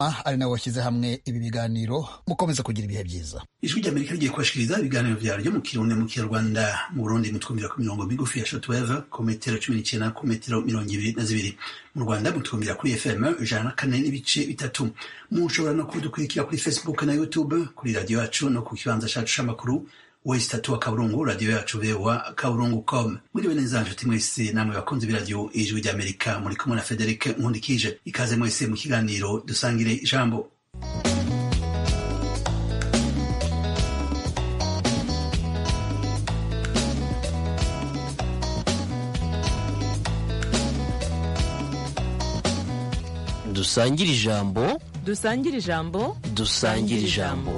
ari nawe washyize hamwe ibi biganiro mukomeza kugira ibihe byiza ijwi ry'amerika rigiye kubashikiriza ibiganiro vyaryo mu kirundi mu kinyarwanda mu burundi mutwumvira ku mirongo migufi ya shortwave ku metero cumi n'icenda ku metero mirongo ibiri na zibiri mu rwanda mutwumvira kuri fm ijana na kane n'ibice bitatu mushobora no kudukurikira kuri facebook na youtube kuri radiyo yacu no ku kibanza cacu c'amakuru wesi tatu wa kaburungu radiyo yacu vewa kaburungu com mwiriwe neza nshuti mwese namwe bakunzi b'iradiyo ijwi ry'amerika muri kumwe na federike nkundikije ikaze mwese mu kiganiro dusangire ijambo dusangire ijambo dusangire ijambo dusangire ijambo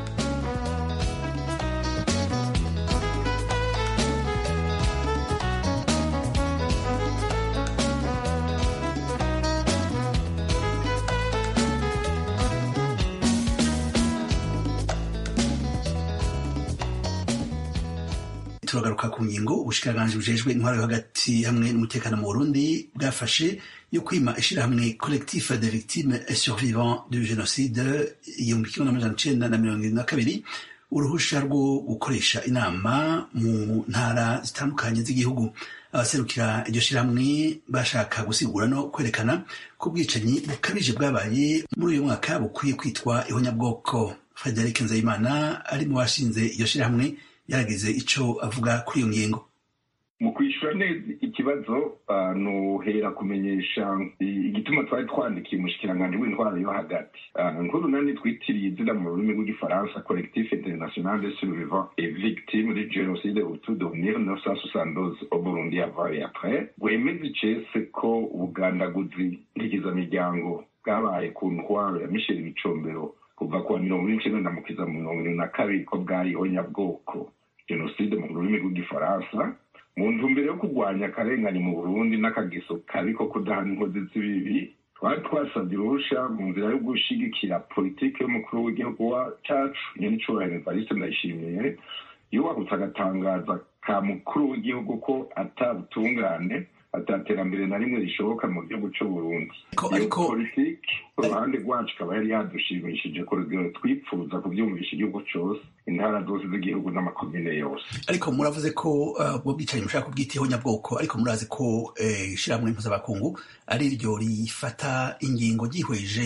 turagaruka ku ngingo ubushikiranganji bujejwe intwaro yo hagati hamwe n'umutekano mu burundi bwafashe yo kwima ishirahamwe collectif de victimes et survivants du génocide igihumbi kimwe n'amajana icenda na mirongo irindwi na kabiri uruhusha rwo gukoresha inama mu ntara zitandukanye z'igihugu abaserukira iryo shirahamwe bashaka gusigura no kwerekana ko ubwicanyi bukabije bwabaye muri uyu mwaka bukwiye kwitwa ihonyabwoko frederic nzeyimana ari mu bashinze iryo shirahamwe yaragize ico avuga kuri iyo ngingo mu kwishyura neza ikibazo nuhera kumenyesha igituma twari twandikiye umushikiranganji w'intwaro yo hagati nkuru nani twitiriye izina mu rurimi rw'igifaransa collectif international de survivants et victimes du génocide autour de 1972 au Burundi avant et après wemeza icese ko ubugandaguzi ntigizamiryango bwabaye ku ntwaro ya Michel Bicombero kuva kuwa mirongo ine n'icenda na mukiza mu mirongo ine na kabiri ko bwariho nyabwoko jenoside mu rurimi rw'igifaransa mu ntumbero yo kurwanya akarengane mu burundi n'akageso kabi ko kudahana inkozi z'ibibi twari twasabye uruhusha mu nzira yo gushigikira politiki y'umukuru w'igihugu cacu nyenicubahiro evariste ndayishimiye yubahutse agatangaza ka mukuru w'igihugu ko atabutungane ataterambere na rimwe rishoboka mu gihugu c'uburundi iyo politiki uruhande rwacu ikaba yari yadushimishije ku rugero twipfuza kuvyumvisha igihugu cose intara zose z'igihugu n'amakomine yose ariko muravuze ko ubwo bwicanyi mushaka kubwita nyabwoko ariko murazi ko ishirahamwe mpuzabakungu ari ryo rifata ingingo ryihweje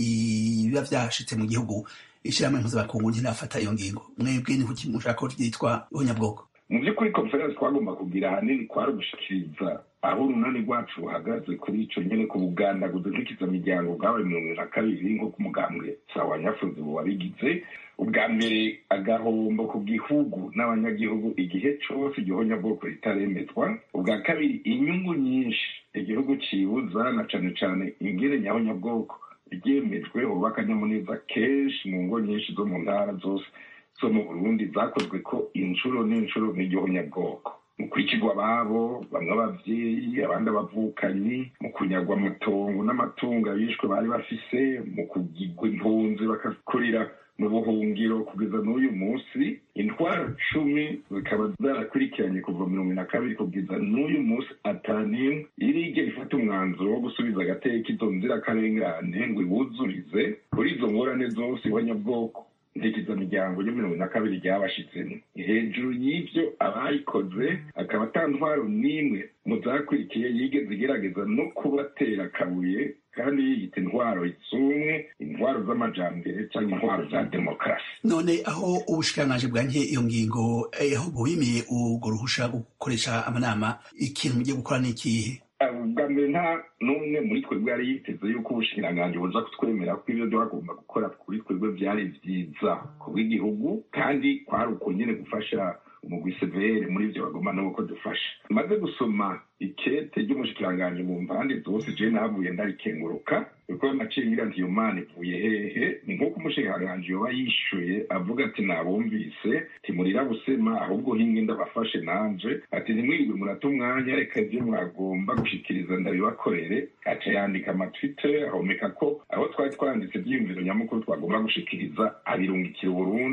ibiba vyashitse mu gihugu ishirahamwe mpuzabakungu ntirafata iyo ngingo mwebwe ni kuki mushaka ko ryitwa ihonyabwoko mu by'ukuri konferensi twagomba kugira ahanini kwari ugushikiriza aho urunani rwacu ruhagaze kuri ico nyene ku bugandaguzi bw'ikizamiryango bwabaye mirongo na kabiri nk'uko umugambwe sawa nyafuzi wabigize ubwa mbere agahombo ku gihugu n'abanyagihugu igihe cose igihonyabwoko ritaremezwa ubwa kabiri inyungu nyinshi igihugu cibuza na cane cane ingene nyahonyabwoko ryemejwe hoba akanyamuneza kenshi mu ngo nyinshi zo mu ntara zose zo mu burundi zakozwe ko inshuro n'inshuro n'igihonyabwoko mu kwicirwa ababo bamwe abavyeyi abandi abavukanyi mu kunyagwa amatongo n'amatungo abishwe bari bafise mu kugirwa impunzi bakakurira mu buhungiro kugeza n'uyu munsi intwaro cumi zikaba zarakurikiranye kuva mirongo na kabiri kugeza n'uyu munsi atanimwe irigera ifata umwanzuro wo gusubiza agateka izo nzirakarengane ngo iwuzurize kuri izo ngorane zose ihonyabwoko ntekezamiryango yo mirongo na kabiri ryabashitsemo hejuru y'ivyo abayikoze akaba ata ntwaro n'imwe mu zakurikiye yigeze igerageza no kubatera akabuye kandi yiyita intwaro z'umwe intwaro z'amajambere cyangwa intwaro za demokarasi none aho ubushikiranganji bwanke iyo ngingo aho bubimiye urwo ruhusha gukoresha amanama ikintu mugiye gukora ni ikihe ubwa mbere nta n'umwe muri twebwe yari yiteze yuko ubushikiranganji buza kutwemera ko ibyo twagomba gukora kuri twebwe byari byiza ku bw'igihugu kandi kwari uko nyine gufasha umugwi severe muri ivyo bagomba no ko dufasha maze gusoma ikete ry'umushikiranganji mu mpande zose je nahavuye ndarikenguruka kuko naciye ngira nti iyo mana ivuye hehe ni nk'uko umushikiranganji yoba yishuye avuga ati nabumvise timurira busema ahubwo hinge ndabafashe nanje ati ntimwirirwe murata umwanya reka ivyo mwagomba gushikiriza ndabibakorere aca yandika amatwitter ahomeka ko aho twari twanditse ivyiyumviro nyamukuru twagomba gushikiriza abirungikira uburundi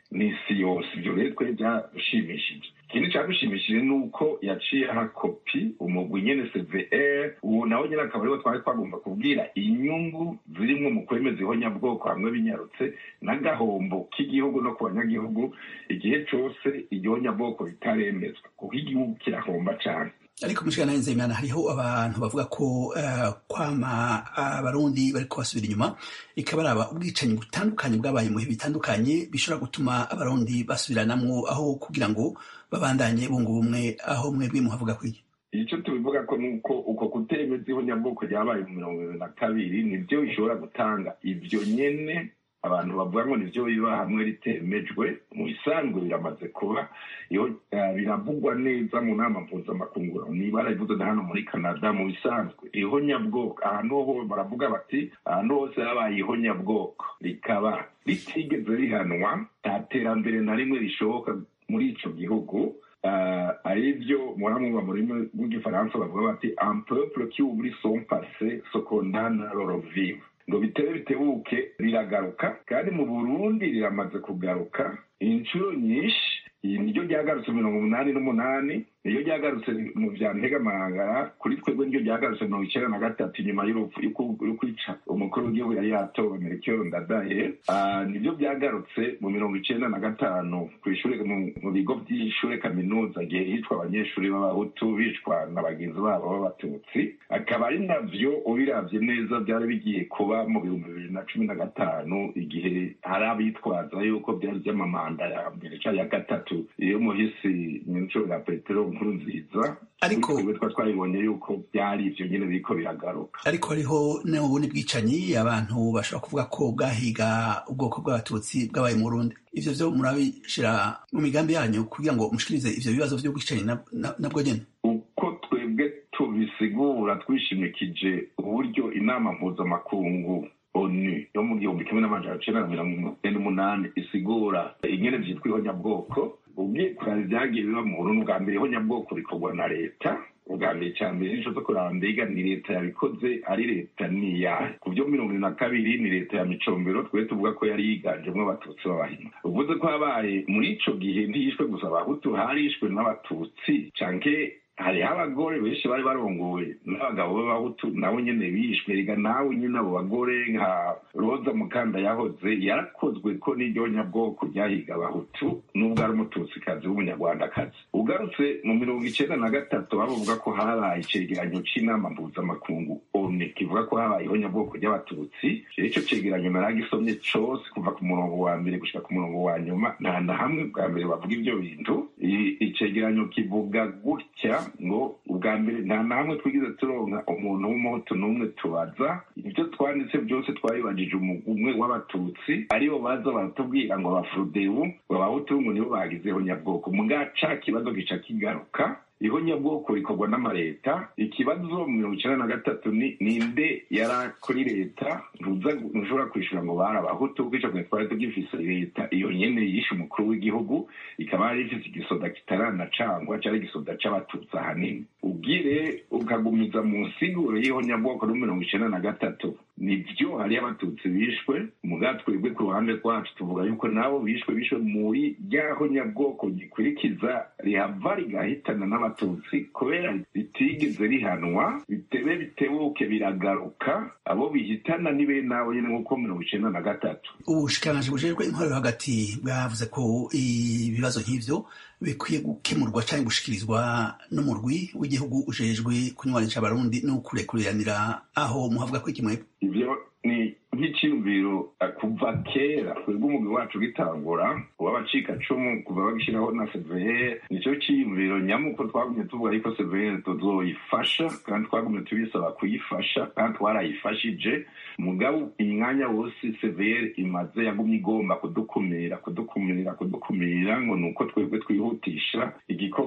n'isi yose ibyo rero twe byadushimishije ikindi cyadushimishije ni uko yaciye aha kopi umugwi nyene cvr uwo nawe nyine akaba ariwo twari twagomba kubwira inyungu zirimwo mu kwemeza ihonyabwoko hamwe binyarutse n'agahombo k'igihugu no ku banyagihugu igihe cose igihonyabwoko ritaremezwa kuko igihugu kirahomba cane ariko mushikana nzeyimana hariho abantu bavuga ko uh, kwama abarundi uh, bariko basubira inyuma ikabaraba ubwicanyi butandukanye bwabaye mu bihe bitandukanye bishobora gutuma abarundi basubiranamwo aho kugira ngo babandanye bunga ubumwe aho mwebwe muhavuga kwiki icyo tubivuga ko nuko uko kutemeza ihonyabwoko ryabaye mu mirongo ibiri na kabiri nibyo bishobora gutanga ibyo nyene abantu bavuga ngo nivyo biba hamwe ritemejwe mu bisanzwe biramaze kuba iyo biravugwa neza mu nama mpuzamakungu niba barabivuze na hano muri canada mu bisanzwe ihonyabwoko ahantu ho baravuga bati ahantu hose habaye ihonyabwoko rikaba ritigeze rihanwa nta terambere na rimwe rishoboka muri ico gihugu ari byo muramwumva mu rurimi rw'igifaransa bavuga bati un peuple qui oublie son passé se condamne à leur vivre ngo bitebe bitebuke riragaruka kandi mu burundi riramaze kugaruka inshuro nyinshi iyi niryo ryagarutse mirongo umunani n'umunani niryo ryagarutse mu vya ntegamahangara kuri twebwe niryo ryagarutse mirongo icenda na gatatu inyuma y'urupfu y'ukwica umukuru w'igihugu yari yatowe melchior ndadaye nivyo vyagarutse mu mirongo icenda na gatanu kw'ishure mu bigo vy'ishure kaminuza gihe hicwa abanyeshuri b'abahutu bicwa na bagenzi babo b'abatutsi akaba ari navyo ubiravye neza vyari bigiye kuba mu bihumbi bibiri na cumi na gatanu igihe hari abitwaza yuko vyari vy'amamanda ya mbere ca ya gatatu iyo muhisi nyincuro ya petero nkuru nziza ariko twebwe twa twabibonye yuko byari ivyo nyene biriko biragaruka ariko hariho n'ubundi bwicanyi abantu bashobora kuvuga ko bwahiga ubwoko bw'abatutsi bwabaye mu burundi ivyo vyo murabishira mu migambi yanyu kugira ngo mushikirize ivyo bibazo vy'ubwicanyi nabwo nyene uko twebwe tubisigura twishimikije uburyo inama mpuzamakungu onu yo mu gihumbi kimwe n'amajana cenda na mirongo ine n'umunani isigura ingene vyitwa ihonyabwoko ubwikorezi vyagiye biba mu burundi bwa mbere ihonyabwoko bikorwa na leta ubwa mbere ca mbere nico zo kuraba mbega ni leta yabikoze ari leta niyahe ku vyo mirongo ine na kabiri ni leta ya micombero twe tuvuga ko yari yiganjemwo abatutsi b'abahima uvuze ko habaye muri ico gihe ntiyishwe gusa abahutu harishwe n'abatutsi canke hariho abagore benshi bari barongowe n'abagabo b'abahutu nabo nyene bishwe rega nawe nyene abo bagore nka roza mukanda yahoze yarakozwe ko n'iryo nyabwoko ryahiga abahutu n'ubwo ari umututsikazi w'umunyarwandakazi ugarutse mu mirongo icenda na gatatu bavuga ko habaye icegeranyo c'inama mpuzamakungu one kivuga ko habayeho nyabwoko ry'abatutsi ico cegeranyo naragisomye cose kuva ku murongo wa mbere gushika ku murongo wa nyuma nta na hamwe bwa mbere bavuga ivyo bintu icegeranyo kivuga gutya ngo ubwa mbere nta namwe twigize turonka umuntu w'umuhutu n'umwe tubaza ibyo twanditse byose twabibajije umwe w'abatutsi aribo baza baratubwira ngo abafurudebu ngo abahutu ngo nibo bagizeho nyabwoko muga ca kibazo gica kigaruka ihonyabwoko rikorwa n'amaleta ikibazo mu mirongo icenda na gatatu ni ninde yari kuri leta ntushobora kwishura ngo bari abahutu kuko ico gihe twari tugifise leta iyo nyene yishe umukuru w'igihugu ikaba yari ifise igisoda kitaranacangwa cari igisoda c'abatutsi ahanini ubwire ukagumiza mu nsiguro y'ihonyabwoko no mirongo icenda na gatatu nivyo hariyo abatutsi bishwe muga twebwe ku ruhande rwacu tuvuga yuko nabo bishwe bishwe muri rya honyabwoko gikurikiza rihava rigahitana n'abatutsi kubera ritigeze rihanwa bitebe bitebuke biragaruka abo bihitana ni bene nabo nyene nk'uko mirongo icenda na gatatu ubushikiranganji bujejwe intwaro hagati bwavuze ko ibibazo nk'ivyo bikwiye gukemurwa canke gushikirizwa n'umurwi w'igihugu ujejwe kunywanisha abarundi no kurekuriranira aho muhavuga ko ikimwe ivyo ni nk'iciyumviro kuva kera twebwe umugwi wacu gitangura uw'abacikacumu kuva bagishiraho na severe nico ciyumviro nyamuko twagumye tuvuga yuko severe tuzoyifasha kandi twagumye tubisaba kuyifasha kandi twarayifashije mugabo umwanya wose severe imaze yagumye igomba kudukumira kudukumira kudukumira ngo nuko twebwe twihutisha igikorwa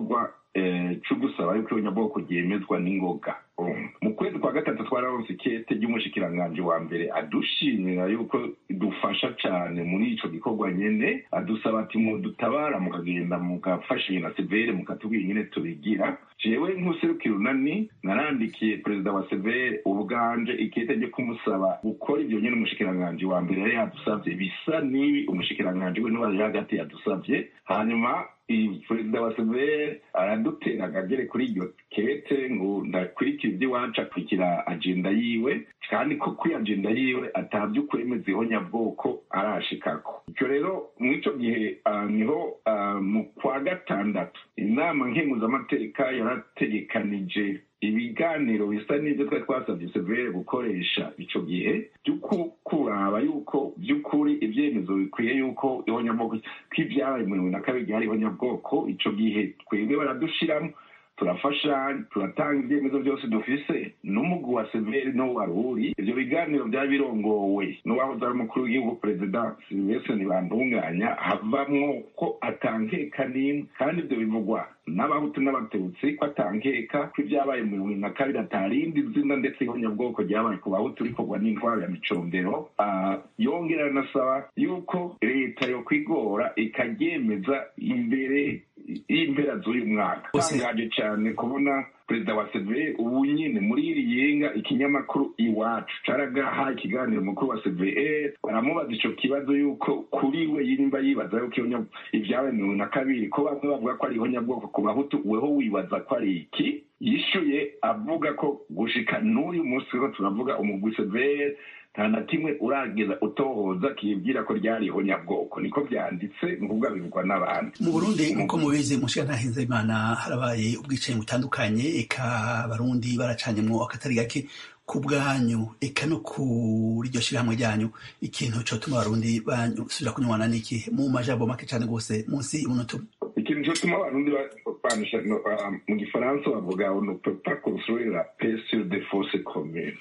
cyo gusaba yuko ihonyabwoko ryemezwa n'ingoga mu kwezi kwa gatatu twararonse ikete ry'umushikiranganji wa mbere adushimira yuko dufasha cyane muri ico gikorwa nyene adusaba ati mudutabara mukagenda mugafasha na severe mukatubwira nyene tubigira jewe nk'userukira unani narandikiye perezida wa severe ubwanje ikete ryo kumusaba gukora ivyo nyene umushikiranganji wa mbere yari yadusavye bisa n'ibi umushikiranganji we niwe hagati yadusavye hanyuma perezida wa severe aradutera akagere kuri iryo kete ngo ndakurikira iby'iwacu akurikira agenda yiwe kandi ko kuri agenda yiwe atabyo kwemeza ihonyabwoko arashikako icyo rero muri icyo gihe niho mu kwa gatandatu inama nkenguzamateka yarategekanije ibiganiro bisa n'ibyo twari twasabye severe gukoresha icyo gihe byo kuraba yuko by'ukuri ibyemezo bikwiye yuko ihonyabwoko kw'ibyabaye mu bibiri na kabiri byari ihonyabwoko icyo gihe twebwe baradushiramo turafasha turatanga ibyemezo byose dufise n'umugwi wa severi no wari uri ivyo biganiro byari birongowe n'uwahoze ari umukuru w'igihugu perezida silvestre ntibantunganya havamwo ko atankeka n'imwe kandi ivyo bivugwa n'abahutu n'abatutsi ko atankeka ko ibyabaye mu bibiri na kabiri atarindi zina ndetse ihonyabwoko ryabaye ku bahutu rikorwa n'intwaro ya micondero yongera anasaba yuko leta yo kwigora ikaryemeza imbere y'impera z'uyu mwaka tangaje cyane kubona perezida wa severe ubu nyine muri iri yenga ikinyamakuru iwacu caragaha ikiganiro mukuru wa severe baramubaza ico kibazo yuko kuri we yimba yibaza yuko ibyabaye mirongo na kabiri ko bamwe bavuga ko ari ihonyabwoko ku bahutu weho wibaza ko ari iki yishuye avuga ko gushika n'uyu munsi ko turavuga umugwi severe nta na kimwe urageza utohoza kibwira ko ryari ihonyabwoko niko byanditse ni ukuvuga bivugwa n'abandi mu burundi nk'uko mubizi mushiga ntahenze imana harabaye ubwicanyi butandukanye eka abarundi baracanyemwo akatari gake ku bwanyu eka no kuri iryo shyirahamwe ryanyu ikintu cyotuma abarundi basubira kunywana n'iki mu majambo make cyane rwose munsi y'umunota ikintu cyotuma abarundi banisha mu gifaransa bavuga on ne peut pas construire la paix sur des fausses communes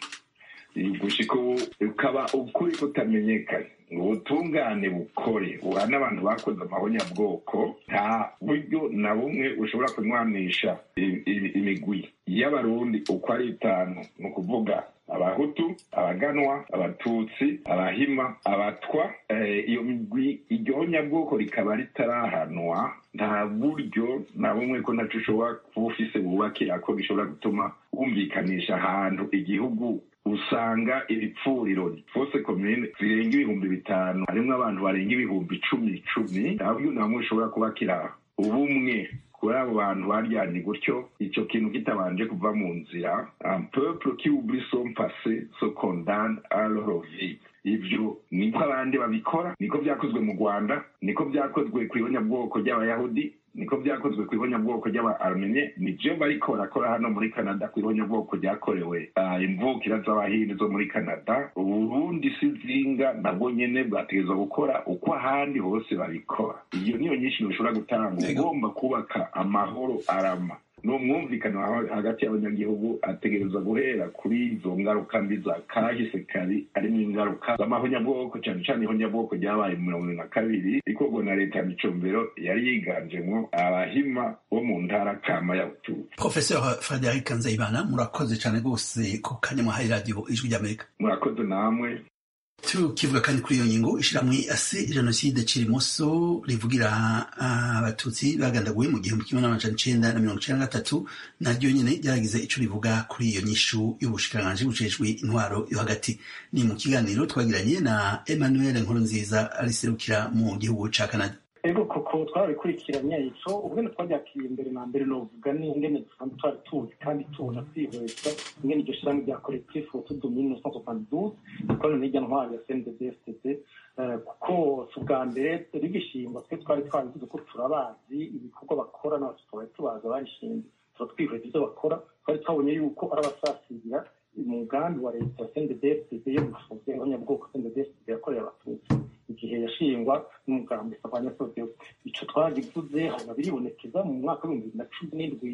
gushika ukaba ukuri kutamenyekanye ubutungane bukore buhana abantu bakoze amahonyabwoko nta buryo na bumwe ushobora kunywanisha imigwi y'abarundi uko ari itanu ni ukuvuga abahutu abaganwa abatutsi abahima abatwa iyo migwi iryo honyabwoko rikaba ritarahanwa nta buryo na bumwe ko naco ushobora kuba ufise bubakira ko gishobora gutuma wumvikanisha ahantu igihugu usanga ibipfuriro fose komine zirenga ibihumbi bitanu harimwo abantu barenga ibihumbi icumi icumi nta buryo na bumwe ushobora kubakira ubumwe kuri abo bantu baryanye gutyo icyo kintu kitabanje kuva mu nzira un peuple qui oublie son passé se condamne à leur vie ivyo niko abandi babikora niko vyakozwe mu rwanda niko vyakozwe ku ibonyabwoko ry'abayahudi niko vyakozwe ku ibonyabwoko ry'aba-armenye nivyo bariko barakora hano muri canada ku ibonyabwoko ryakorewe imvukira z'abahindi zo muri canada uburundi si zinga nabwo nyene bwategerezwa gukora uko ahandi hose babikora iyo niyo nyinshi ushobora gutanga ugomba kubaka amahoro arama ni umwumvikano hagati y'abanyagihugu ategerezwa guhera kuri izo ngaruka mbi za kahise kari harimo ingaruka z'amahonyabwoko cyane cyane ihonyabwoko ryabaye mu mirongo na kabiri rikorwa na leta ya micombero yari yiganjemo abahima bo mu ntara kama ya ututsi professeur frederic nzeyimana murakoze cyane rwose ku kanya mwahaye radiyo ijwi ry'amerika murakoze namwe tukivuga kandi kuri iyo ngingo ishyirahamwe ase jenoside kirimoso rivugira abatutsi bagandaguwe mu gihumbi kimwe n'amajana icenda na mirongo icenda na gatatu naryo nyene ryaragize ico rivuga kuri iyo nyishu y'ubushikiranganji bujejwe intwaro yo hagati ni mu kiganiro twagiranye na emmanuel nkurunziza ariserukira mu gihugu ca canada ego koko twarabikurikiranye ico ubwene twaryakiriye imbere na mbere novuga ni ingene dusanzwe twari tuzi kandi tubona twihweza ingene iryo shirahamwe rya collectif autour de 1972 ikorana n'irya ntwari ya CNDD FDD kuko si ubwa mbere rigishingwa twe twari twabivuze ko turabazi ibikorwa bakora n'abatutsi twari tubaza barishinze tuba twihweza ivyo bakora twari twabonye yuko ari abasasira umugambi wa leta ya CNDD FDD yo gufunga abanyabwoko CNDD FDD yakorera abatutsi igihe yashingwa n'umugambi sabanya sovyo ico twagivuze hanyuma biribonekeza mu mwaka w'ibihumbi bibiri na cumi n'indwi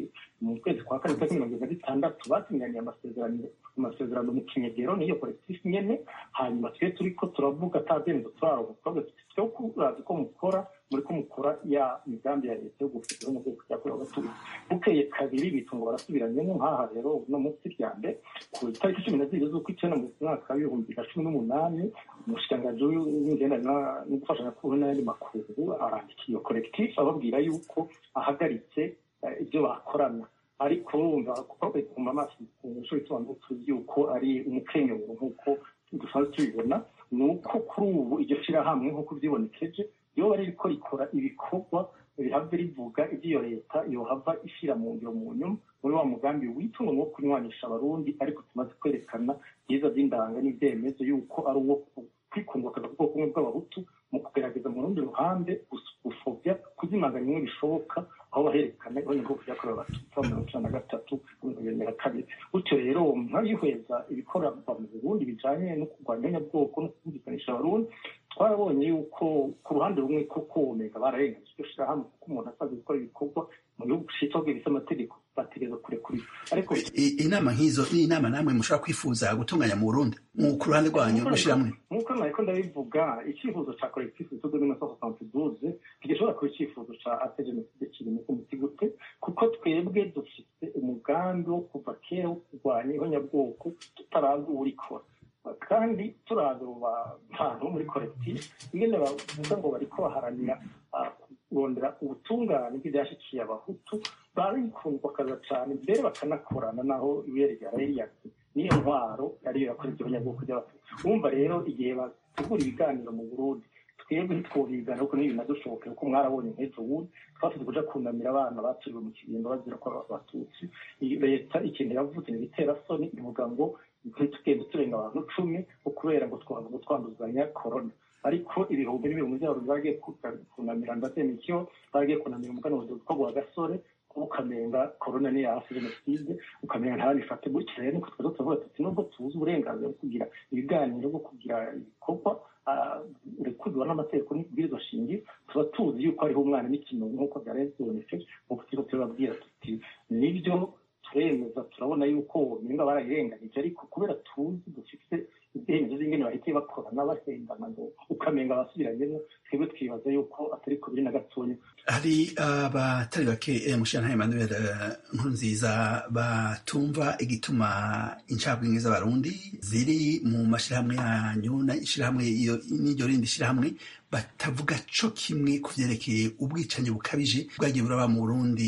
mu kwezi kwa kane tariki mirongo irindwi na zitandatu basinyaniye amasezerano amasezerano mu kinyegero n'iyo kolekitifu nyene hanyuma twe turiko turavuga ata byemezo turaronka twavuga tuti twe kurazi ko mukora muri ko mukora ya migambi ya leta yo gufitira mu bwoko byakorewe abatutsi bukeye kabiri bitungo barasubiranyemo nk'aha rero uno munsi rya mbere ku itariki cumi na zibiri z'ukw'icyenda mu mwaka w'ibihumbi bibiri na cumi n'umunani umushikiranganji w'imigendanye no gufashanya kuru n'ayandi makuru arandika iyo kolekitifu ababwira yuko ahagaritse ibyo bakorana ariko urumva kuko bituma amaso ku nshuro isobanura tuzi yuko ari umukenyero nk'uko dusanzwe tubibona ni uko kuri ubu iryo shyirahamwe nk'uko byibonekeje iyo bari riko rikora ibikorwa bihava rivuga iby'iyo leta yohava ishyira mu ngiro mu nyuma muri wa mugambi witunga wo kunywanisha abarundi ariko tumaze kwerekana byiza by'indanga n'ibyemezo yuko ari uwo kwikundwa akaza ku bwoko bumwe bw'abahutu mu kugerageza mu rundi ruhande gufobya kuzimanganya bimwe bishoboka aho baherekana ibonye bwoko byakorewe abatutsi mu mirongo icyenda na gatatu mirongo na kabiri gutyo rero nkayihweza ibikorerwa mu burundi bijanye no kurwanya abanyabwoko no kumvikanisha abarundi twarabonye yuko ku ruhande rumwe koko omega bararengeje iryo shirahamwe kuko umuntu asaze gukora ibikorwa mu gihugu citwa bwibisa amategeko bategereza kurekura ariko inama nk'izo ni inama namwe mushobora kwifuza gutunganya mu burundi mu ku ruhande rwanyu gushiramwe nk'uko nariko ndabivuga icyifuzo ca collectif tudo mille neuf cent soixante-douze ntigishobora kuba icyifuzo ca ate jenoside kiri mu kumuti gute kuko twebwe dufite umugambi wo kuva kera wo kurwanya ihonyabwoko tutarazi uwurikora kandi turaza bantu muri collectif ingene bavuga ngo bariko baharanira kurondera ubutungane bw'ibyashyikiye abahutu barikundwa akaza cyane mbere bakanakorana naho ibere rya reyiyati niyo ntwaro ariyo yakora ibyo banyabwoko by'abatutsi wumva rero igihe bategura ibiganiro mu burundi twebwe ntitwobigana kuko n'ibi nadushoboke kuko mwarabonye nk'ejo bundi twafite kuja kunamira abana baturiwe mu kibindo bazira ko abatutsi leta ikintu yavuze ni ibiterasoni ivuga ngo ntitugende turenga abantu cumi kubera ngo twavuga twanduzanya korona ariko ibihumbi n'ibihumbi by'abantu bagiye kunamira ndazemikiyo bagiye kunamira umuganuro witwa gwa gasore ukamenga korona ni hafi jenoside ukamenga ntabifate gutya rero niko twaza turavuga tuti nubwo tuzi uburenganzira bwo kugira ibiganiro bwo kugira ibikorwa urekurwa n'amategeko n'ibwirizwa shingiro tuba tuzi yuko hariho umwana n'ikintu nk'uko byari bibonetse nk'uko turiko turababwira tuti nibyo turemeza turabona yuko ninga barayirenganije ariko kubera tuzi dufite ibyemezo z'ingene bahitiye bakorana bahendana ngo ukamenga basubiranyemo twebwe twibaza yuko atari ku biri na gatonya hari abatari bake mushana Emmanuel nkuru nziza batumva igituma incabwenge z'abarundi ziri mu mashirahamwe yanyu n'ishirahamwe n'iryo rindi shirahamwe batavuga co kimwe ku vyerekeye ubwicanyi bukabije bwagiye buraba mu Burundi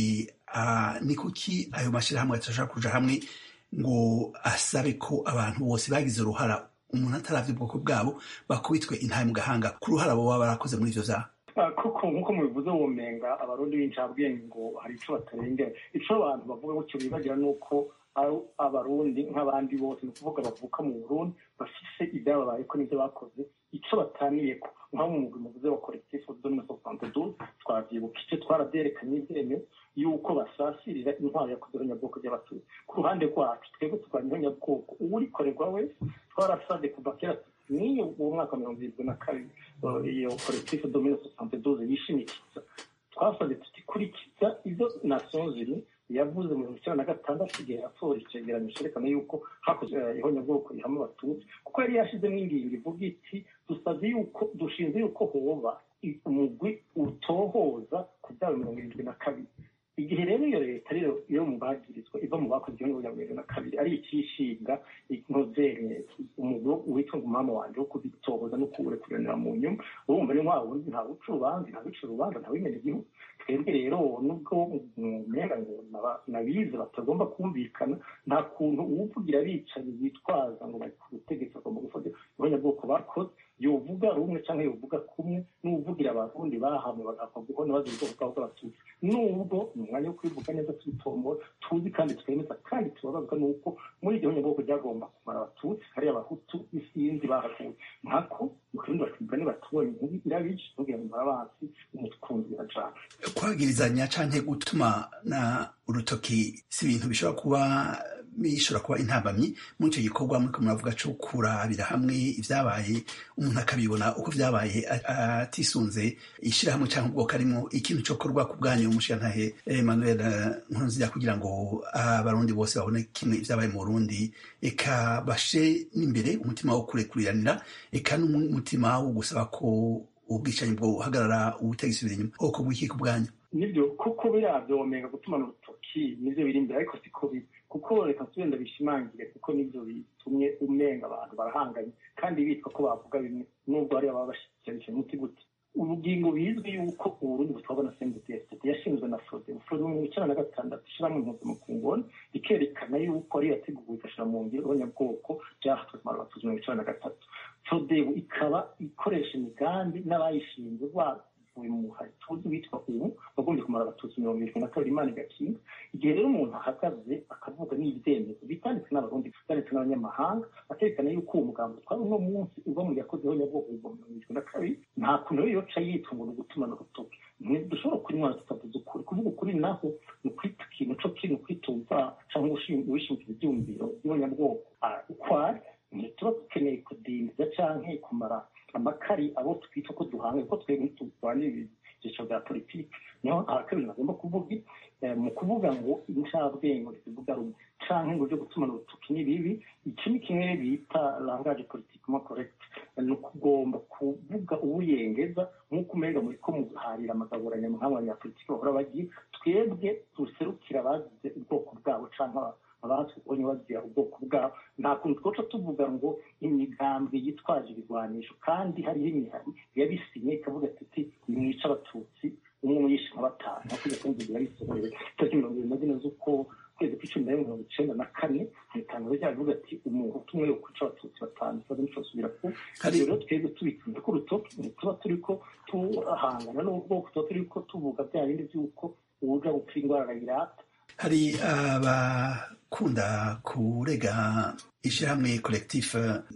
ni kuki ayo mashirahamwe atashobora kuja hamwe ngo asabe ko abantu bose bagize uruhara umuntu ataravye ubwoko bwabo bakubitwe intahe mu gahanga ku ruhara bo baba barakoze muri ivyo vyaha koko nk'uko mubivuze womenga abarundi b'incabwenge ngo hari ico batarengera ico abantu bavuga gutyo bibagira nuko ari abarundi nk'abandi bose ni ukuvuga bavuka mu burundi bafise ibyababayeko n'ivyo bakoze ico bataniyeko nk'aho mu mugwi muvuze wa collectif de mille soixante-douze twavyibukije twaravyerekanye ivyemyo yuko basasirira intwaro yakoze ihonyabwoko ry'abatutsi ku ruhande rwacu twebwe turwanya ihonyabwoko uwurikorerwa wese twarasabye kuva kera niyo uwo mwaka mirongo irindwi na kabiri iyo collectif de mille soixante-douze yishimikiza twasabye tutikurikiza ibyo nations unies yavuze mu mirongo icyenda na gatandatu igihe yasohora icegeranyo cerekana yuko hakozwe ihonyabwoko rihama abatutsi kuko yari yashizemo ingingo ivuga iti dusabye yuko dushinze yuko hoba umugwi utohoza ku byaba mirongo irindwi na kabiri igihe rero iyo leta rero iyo mu bagirizwa iva mu bakoze igihumbi mirongo irindwi na kabiri ari icishinga inkozenye umugwi witwa umwami wanje wo kubitohoza no kuwurekuranira mu nyuma urumva ni wa wundi nta uca urubanza nta wica urubanza nta wimena igihugu twebwe rero nubwo umenga ngo nabize batagomba kumvikana nta kuntu uwuvugira abicanyi bitwaza ngo bari ku butegetsi bagomba gufata abanyabwoko bakoze yovuga rumwe cyangwa yovuga kumwe n'uvugira abarundi bahamwe bagapfa guhona bazira ubwoko bwabo bw'abatutsi nubwo ni umwanya wo kubivuga neza tubitombora tuzi kandi twemeza kandi tubabazwa n'uko muri iryo nyabwoko ryagomba kumara abatutsi hariya abahutu isinzi bahakuwe nkako mu kirundi bakivuga nibatubonye inkubi irabije ntugire ngo murabansi umukunzi birajana kwagirizanya canke gutuma na urutoki si ibintu bishobora kuba bishobora kuba intambamyi muri icyo gikorwa muriko muravuga co kurabira hamwe ivyabaye umuntu akabibona uko vyabaye atisunze ishirahamwe canke ubwoko arimwo ikintu cokorwa ku bwanyu umushirantahe emmanuel nkurunziza kugira ngo abarundi bose babone kimwe ivyabaye mu burundi eka bashe n'imbere umutima wo kurekuriranira eka n'umutima wo gusaba ko ubwicanyi bwo buhagarara ubutegetsi inyuma ubwoko bw'iki ku bwanyu nibyo kuko biriya byomenga gutumana urutoki nibyo biri imbere ariko siko biri kuko reka tugenda bishimangire kuko nibyo bitumye umenga abantu barahanganye kandi bitwa ko bavuga bimwe nubwo hari ababa bashyikirisha umuti gute ubugingo bizwi yuko uburundi butwarwa na sendetesite yashinzwe na fode fode mu icyenda na gatandatu ishyiramo impuzamakungoni ikerekana yuko ari yateguwe igashyira mu ngiro abanyabwoko byahatwe kumara abatutsi mirongo icyenda na gatatu fode ikaba ikoresha imigambi n'abayishinzwe bavuye mu muhari tuzi witwa ubu wagombye kumara abatutsi mirongo irindwi na kabiri imana igakinga igihe rero umuntu ahagaze akavuga n'ibyemezo bitanditse n'abarundi byanditse n'abanyamahanga akerekana yuko uwo mugambi twari uno munsi uva mu yakozeho nyabwoko mirongo irindwi na kabiri nta kuntu rero yoca yitwa ngo ni ugutumana urutoki dushobora kunywa tutavuze ukuri kuvuga ukuri naho ni ukwita ikintu co kiri ukwitumva cyangwa wishingira ibyumviro by'abanyabwoko uko ari ntituba dukeneye kudindiza canke kumara amakari abo twita ko duhanga kuko twebwe turwanira ibyiciro bya politiki niho abakabiri bagomba kuvuga mu kuvuga ngo incabwenge zivuga rumwe canke ngo byo gutumana urutoki ni bibi iki ni kimwe bita langage politiquement correct ni ukugomba kuvuga ubuyengeza nk'uko umenga muri ko muharira amagaburanya mu abanyapolitiki bahora bagira twebwe duserukira abagize ubwoko bwabo canke abatubonye bagira ubwoko bwabo nta kuntu twoca tuvuga ngo imigambi yitwaje ibigwanisho kandi hariho imihari yabisinye ikavuga ati nimwica abatutsi umwe muyishe nka batanu hakurya kandi biba bisohorewe itariki mirongo irindwi na zine z'uko kwezi kw'icumi na rimwe mirongo icenda na kane mu itangazo ryayo rivuga ati umuhutu umwe yo kwica abatutsi batanu ikibazo nico basubira ku rero twebwe tubikunze ko urutoki ntituba turiko tuhangana n'ubwoko tuba turiko tuvuga bya bindi vy'uko uwuja gupfa indwara arayirata hari abakunda kurega ishyirahamwe collectif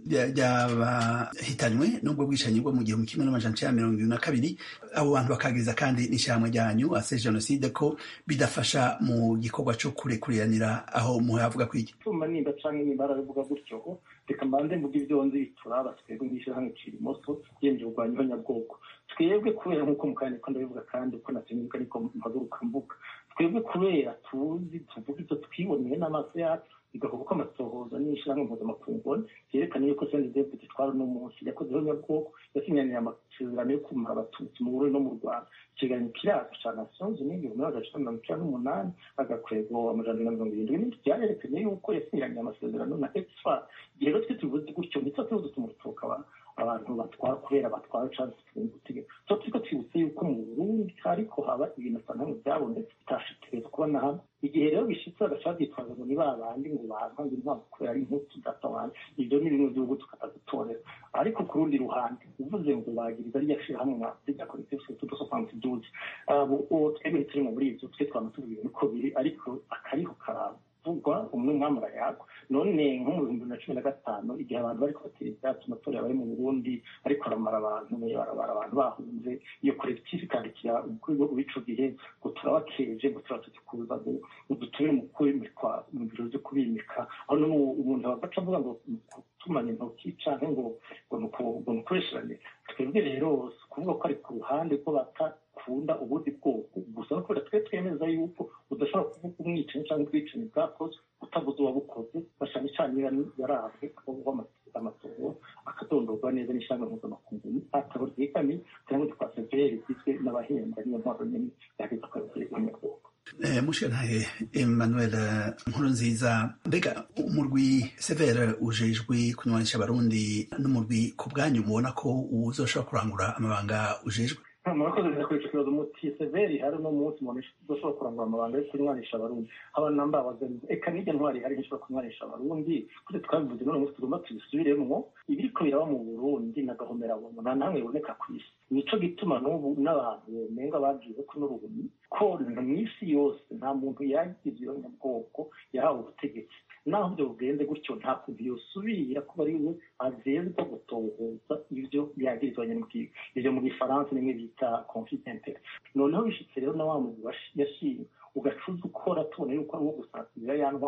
ry'abahitanywe n'ubwo bwicanyi bwo mu gihumbi kimwe n'amajana icenda mirongo ibiri na kabiri abo bantu bakagiriza kandi n'ishyirahamwe ryanyu ase jenoside ko bidafasha mu gikorwa co kurekuriranira aho muhavuga kwiki tuma nimba canke nimba arabivuga gutyo reka mbanze mvuga ivyo nzi bituraba twebwe ng'ishyirahamwe cira imoso yemye kurwanya ihonyabwoko twebwe kubera nk'uko mukanya niko ndabivuga kandi uko natinyibuka niko mpaguruka mvuga twebwe kubera tuzi tuvuga ibyo twiboneye n'amaso yacu bigakorwa ko amasohoza n'ishyirahamwe mpuzamakungu byerekana yuko sendi david twari uno munsi yakozeho nyabwoko yasinyaniye amasezerano yo kumara abatutsi mu burundi no mu rwanda ikiganiro kiraza ca nations unies igihumbi magana cenda mirongo icenda n'umunani agakwego amajana na mirongo irindwi n'indwi byarerekanye yuko yasinyaniye amasezerano na exfa igihe rero twe tubivuze gutyo ntitwa tuba dutuma urutoka abantu batwara kubera batwara canke ubutegetsi tuba turiko twibutse yuko mu burundi hariko haba ibintu asa nkamwe byabonetse bitashitegereza kuba na hamwe igihe rero bishitse bagaca bavyitwaza ngo ni ba bandi ngo banka ngo intwaro kubera ari imputu data wanje ivyo ni bimwe vy'ubu tukatadutorera ariko ku rundi ruhande uvuze ngo bagiriza rya shirahamwe mwa rya collectif tudo soixante douze uwo twebwe turimo muri ivyo twe twama tuvuga ibintu ko biri ariko akariho karaba vugwa umwe mwamara yagwa none nko mu bihumbi na cumi na gatanu igihe abantu bariko batera ivyatsi amatora bari mu burundi ariko aramara abantu barabara abantu bahunze iyo kolektifu ikandikira urwego rw'ico gihe ngo turabakeje ngo turatukuza ngo udutumire mu kwimikwa mu biro vyo kubimika aho none umuntu bagaca avuga ngo gutumana intoki canke ngo ngo nukoresherane twebwe rero kuvuga ko ari ku ruhande rwo bata kunda ubundi bwoko gusa no kubera twe twemeza yuko udashobora kuvuga umwicanyi cyangwa ubwicanyi bwakoze utavuze uwabukoze bashana icana yarabwe akavugwa amatongo akadondorwa neza n'ishyanga mpuzamakungu atabo ryegamiye cyangwa twa severi rigizwe n'abahembwa niyo ntwaro nyine yageze akazi umunyabwoko mushirantahe emmanuel nkuru nziza mbega umurwi severe ujejwe kunywanisha abarundi n'umurwi ku bwanyu mubona ko uzoshobora kurangura amabanga ujejwe murakoze neza kuri ico kibazo muti severi hari uno munsi umuntu udashobora kurangura amabanga yo kunywanisha abarundi haba namba abazariza eka n'irya ntwari hari ishobora kunywanisha abarundi kuko twabivuze none munsi tugomba tubisubiremwo ibiriko biraba mu burundi nagahomera buntu nta namwe biboneka ku isi nico gituma n'ubu n'abantu bomenga bagize ko n'urubuyi ko mw'isi yose nta muntu yagize iyo nyabwoko yahawe ubutegetsi naho ibyo bugenze gutyo nta kuntu yosubira kuba ari we azezwa gutohoza ibyo yagirizwa nyamubwiga ivyo mu gifaransa nimwe bita conflit intere noneho bishitse rero na wa muntu yashimye ugacuza ukora tubona yuko ari uwo gusatira ya ntwara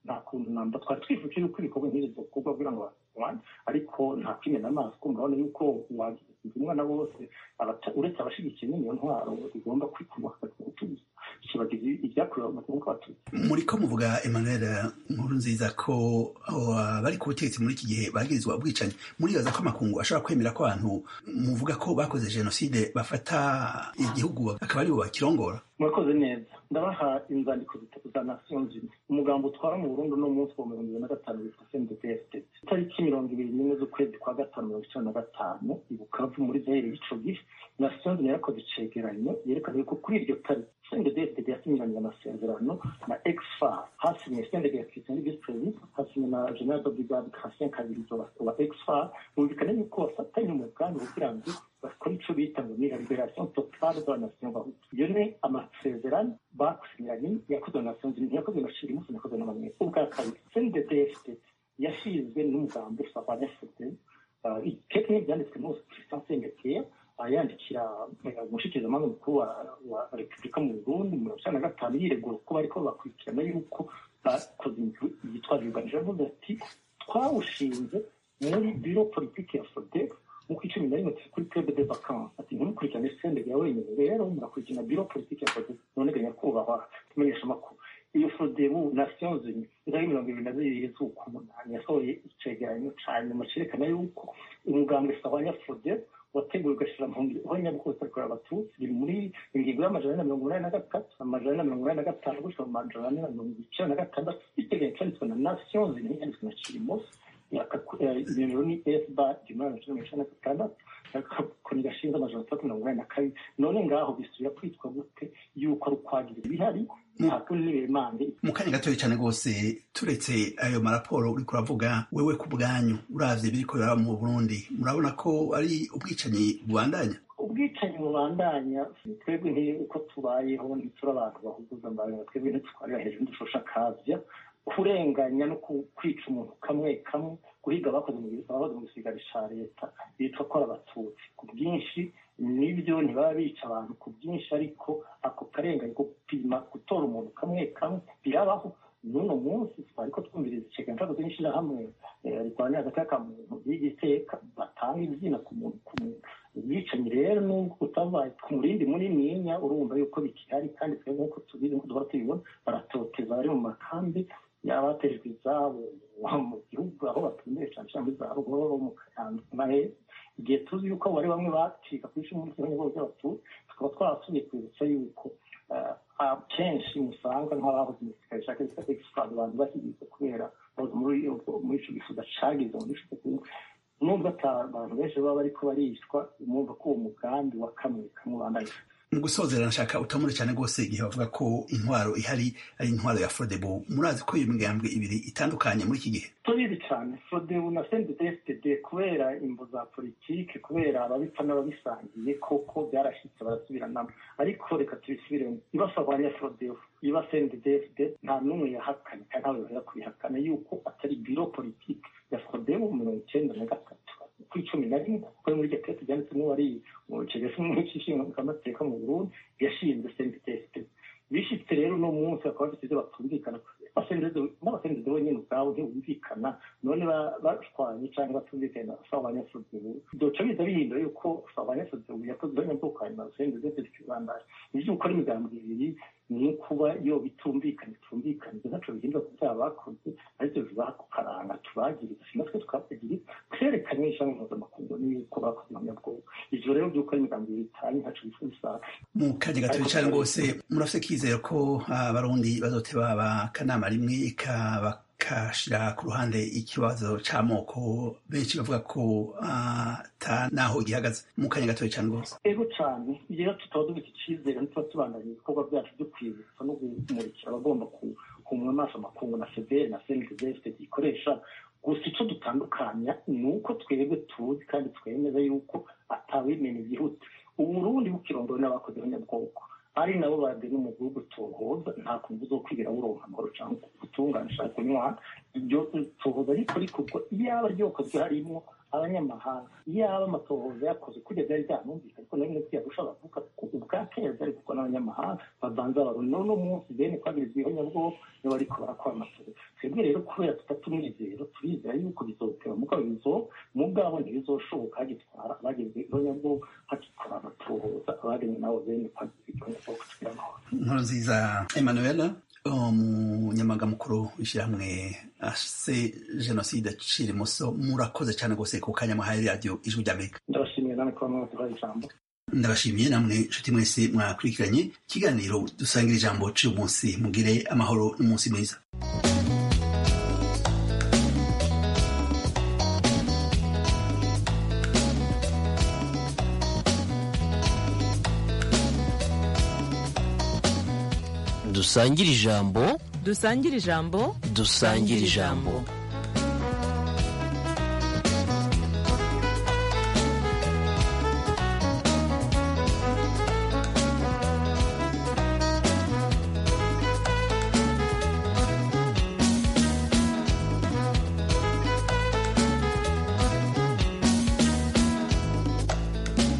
nta kuntu namba twari twifuje yuko ibikorwa nk'ibi byokorwa kugira ngo barwanye ariko nta kwimena amaso kumva urabona yuko wagize umwana bose uretse abashigikiye n'iyo ntwaro igomba kwikurwa kutubuza kibagize ibyakorewe amatungo abatutsi muriko muvuga emmanuel nkuru nziza ko bari ku butegetsi muri iki gihe bagirizwa ubwicanyi muribaza ko amakungu ashobora kwemera ko abantu muvuga ko bakoze jenoside bafata igihugu akaba aribo bakirongora murakoze neza ndabaha inzandiko zitatu za nations unies umugambo utwara mu burundi uno munsi wa mirongo ibiri na gatanu witwa cndpst itariki mirongo ibiri n'imwe z'ukwezi kwa gatanu mirongo icenda na gatanu i bukavu muri zaire y'ico gihe nations unies yarakoze icegeranyo yerekana yuko kuri iryo tariki cndpst yasinyiranye amasezerano na exfar hasinye cndp ya christian vice president hasinye na general de brigade christian kabirizo wa exfar bumvikana yuko bafatanye umugambi kugira ngo bakora ico bita ngo ni la liberation totale de la nation bahutu iyo ni amasezerano bakusinyiranye yakozwe na nations unies ntiyakozwe na shirimusi ntiyakozwe n'amamwe ubwa kabiri cndpst yashinzwe n'umugambi usabanya fute keke n'ibyanditswe n'ubu christian sengekeya yandikira umushikizamanza mukuru wa repubulika mu burundi mu mirongo icyenda na gatanu yiregura ko bariko bakurikirana yuko bakoze yitwaje yuganije avuze ati twawushinze muri biro politiki ya fodex nk'uko icumi na rimwe kuri club de vacances ati ntimukurikirane senderi ya wenyine rero murakurikirana biro politiki ya fodex none ga nyakubahwa tumenyesha amakuru iyo fodebu nations unies izari mirongo ibiri na zibiri z'ukumunani yasohoye icegeranyo ca nyuma cerekana yuko umugambwe sawanya fodebu wateguwe ugashyira mu ngiro nyabwose ariko abatutsi biri muri ingingo y'amajana na mirongo inani na gatatu amajana na mirongo inani na gatanu gushyira mu majana ane na mirongo icyenda na gatandatu iteganya cyanditswe na nations unies yanditswe na kirimos nimero ni esba igihumbi magana cyenda mirongo icyenda na gatandatu koni gashinze amajana atatu mirongo inani na kabiri none ngaho bisubira kwitwa gute yuko ari ukwagira ibihari ntabwo n'ibimande mu kanya gatoya cyane rwose turetse ayo maraporo uriko uravuga wewe ku bwanyu uravye biriko biraba mu burundi murabona ko ari ubwicanyi bubandanya ubwicanyi bubandanya twebwe uko tubayeho ntituri abantu bahuguza amabanga twebwe ntitwarira hejuru dushosha akavya kurenganya no kwica umuntu kamwe kamwe guhiga abakoze mu gisigari ca leta bitwa ko ari abatutsi ku bwinshi nibyo ntibaba bica abantu ku bwinshi ariko ako karengane ko gupima gutora umuntu kamwe kamwe birabaho n'uno munsi twariko twumviriza ikiganza cyakoze n'ishirahamwe rirwanya hagati muntu y'igiteka batanga izina ku muntu ku muntu ubwicanyi rero nubwo utabaye ku murindi munininya urumva yuko bikihari kandi twebwe nk'uko tubizi nk'uko duhora tubibona baratoteza bari mu makambi yabatejwe izabo mu gihugu aho batumbeye cyane cyane muri za rugoro mu kayanza nahe igihe tuzi yuko bari bamwe bacika ku ishuri muri kimwe by'abatutsi tukaba twarasubiye kwibutsa yuko kenshi musanga nk'abahoze mu gisirikare cya kesi egisipadi abantu bashyigikiye kubera muri ico gifuza cagize muri ico nubwo ata abantu benshi baba bariko barishwa umwumva ko uwo mugambi wa kamwe kamwe bandanye mu gusozera nashaka utamure cyane rwose igihe bavuga ko intwaro ihari ari intwaro ya frodebo murazi ko iyo migambwe ibiri itandukanye muri iki gihe tubizi cyane frodebu na sendedefitd kubera imvo za politike kubera ababipfa n'ababisangiye koko byarashyitse barasubiranamo ariko reka tubisubiremo ibasabanya frodebu iba sendedefd nta n'umwe yahakanye kandi ntawe yohera kubihakana yuko atari biro politike ya frodebu mirongo icyenda na gatatu ku icumi na rimwe kuko muri iryo tete byanditsemo wari mu kigasi n'ikishingamateka mu burundi yashinze sendedefd bishitse rero uno munsi bakaba bafite ibyo batumvikana n'abasendezo bonyine ubwabo ntibumvikana none bashwanye cyangwa batumvikanye na sawa abanyafudebu doca biza bihindura yuko sawa abanyafudebu yakoze abanyabwoko hanyuma abasendezo zikibandanya ivyo gukora imigambi ibiri ni ukuba iyo bitumvikanye bitumvikanye ibyo ntaco bihindura ku byaha bakoze arivyo bibaha ku karanga tubagiriza si natwe tukabagiriza twerekanye ishami mpuzamakungu n'uko bakoze abanyabwoko ivyo rero vy'uko ari imigambi ibiri itanye ntaco bifuza mu kanya gatoya cyane rwose murafite kwizera ko abarundi bazoteba akanama rimwe bakashira ku ruhande ikibazo c'amoko benshi bavuga ko ata naho gihagaze mu kanya gatoya cyane rwose ego cane rero tutaba dufite icizere ntituba tubandanya ibikorwa byacu byo kwibutsa no kumurikira abagomba kumwa amaso amakungu na federe na senidezefite gikoresha gusa icyo dutandukanya ni uko twebwe tuzi kandi twemeza yuko atawimena igihuta uburundi bukirongowe n'abakoze abanyabwoko ari nabo bagena mu gihugu tuhoza nta kuntu uzokwigira buronka amahoro cyangwa gutunganisha kunywana ibyo tuhoza ariko rikorwa iyaba ryokozwe harimo abanyamahanga iyaba amatohoza yakoze kurya byari byanumvika ariko nayo nyine tuyarusha bavuga ko ubwa kera byari kuko n'abanyamahanga babanza abarundi none munsi bene kwagiriza ihonyabwoko nibo bariko barakora amasoro twebwe rero kubera tutatumwizero turizera yuko bizoteba mugabo bizo mugabo ntibizoshoboka hagitwara abagize ihonyabwoko hagikora amatohoza abagenye nabo bene kwagiriza ihonyabwoko tugira amahoro inkuru nziza emanuela umunyamabanga mukuru w'ishyirahamwe ase jenoside acira imoso murakoze cyane rwose ku kanya muhaye radiyo ijwi ry'amerika ndabashimiye namwe kuba mwaduhaye ijambo ndabashimiye namwe nshuti mwese mwakurikiranye ikiganiro dusangira ijambo cy'uyu munsi mugire amahoro n'umunsi mwiza dusangire ijambo dusangire ijambo dusangire ijambo